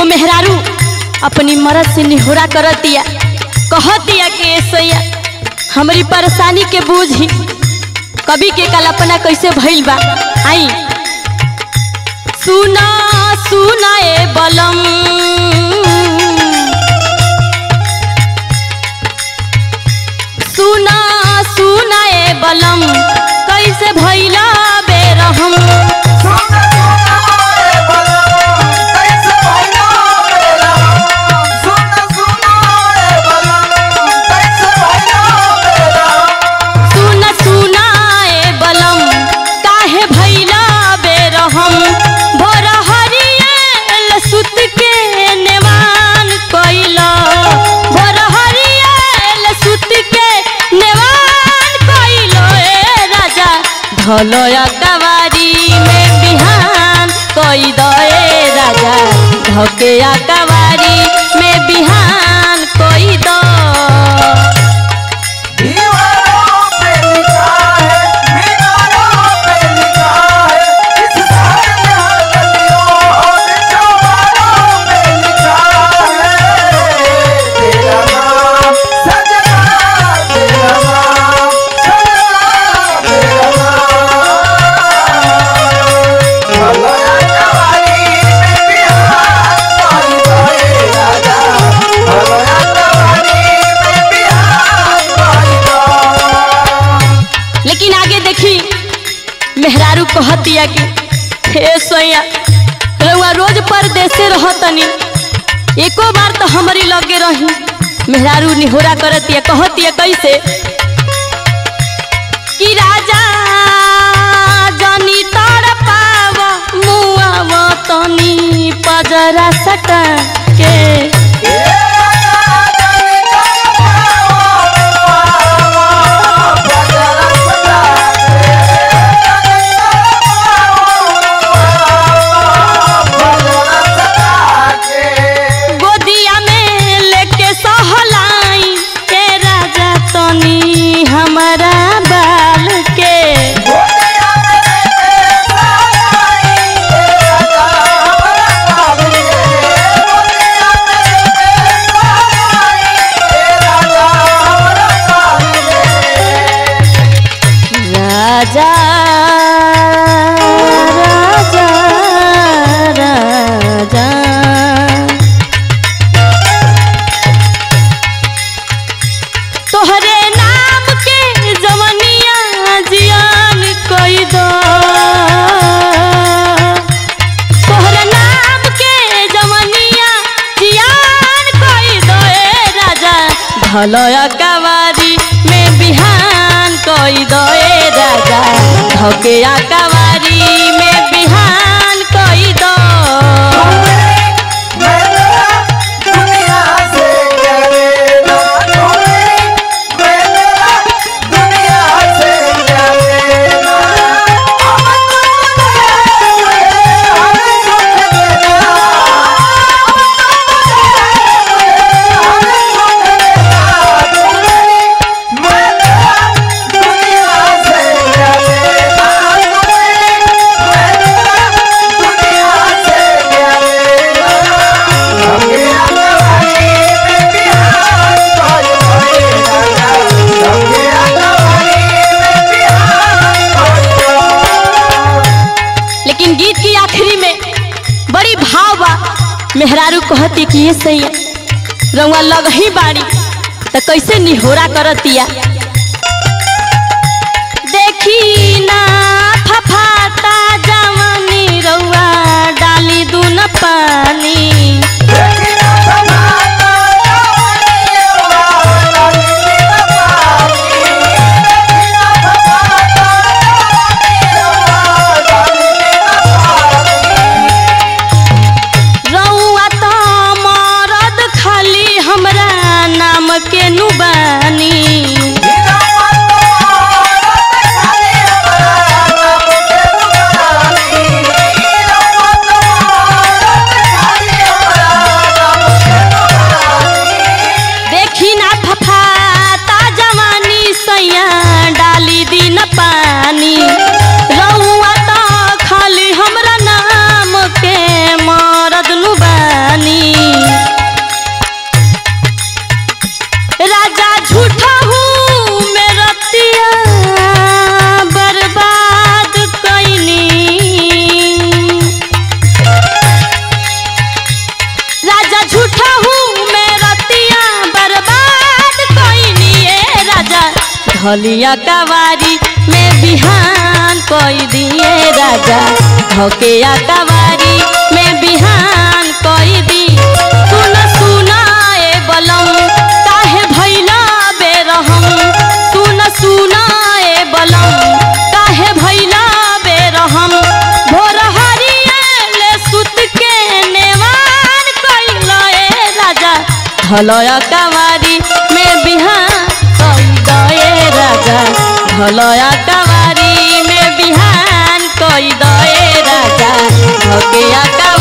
एगो मेहरारू अपनी मरद से निहोरा करतिया कहतिया कि ए सैया हमारी परेशानी के बूझी कभी के कल्पना कैसे भइल बा आई सुना सुना ए बलम सुना सुना ए बलम कैसे भइला बेरहम सुन सुन रे बलम कैसे भइला मेरा सुन सुन रे बलम कैसे भइला मेरा सुन सुना ए बलम काहे भइला बेरहम भोर हरियल सुत के नेवान कइला भोर हरियल सुत के नेवान कइलो ए राजा धलोया कवारी में बिहान कई दो ए राजा धकेया कवारी में बिहान कई दो दीवारों पे लिखा है मीनारों पे लिखा है इस शहर में हर गलियों और चौबारों पे लिखा है तेरा नाम सजना तेरा नाम सजना तेरा नाम भलोया कवारी में बिहार कोई कोई राजा भलोया कवारी में बिहार कोई कोई लेकिन आगे देखी मेहरारू कहतिया कि हे सोया रउआ रोज परदेसे रहतनी एको बार तो हमारी लगे रही मेहरारू निहोरा करतिया कहतिया कैसे कि राजा जनी तड़ पाव मुआव तनी पजरा सटा के गोदिया में लेके सहलाई के राजा तनी हमारा बाल के राजा राजा राजा तोहरे नाम के जवनिया जियान कई दो तोहरे नाम के जवनिया जियान कई दो ए राजा भलया कवारी में बिहान कई दो ए राजा धकेया कवारी में बिहान कई दो लेकिन गीत की आखिरी में बड़ी भाव बा मेहरारू कहती कि ये सही रउआ लग ही बाड़ी तो कैसे निहोरा करतिया देखी ना फफाता जवानी रउआ डाली दून पानी रउआ तो मरद खाली हमरा नाम के नुबानी धलिया कवारी में बिहान कोई दिए राजा धोके कवारी में बिहान कोई दी सुन सुना ए बलम काहे भैला बेरहम सुन सुना ए बलम काहे भैला बेरहम भोर हरियाले सुत के नेवान कइला ए राजा धलया कवारी में बिहान कई दए राजा धलया कवारी में बिहान कई दए राजा धके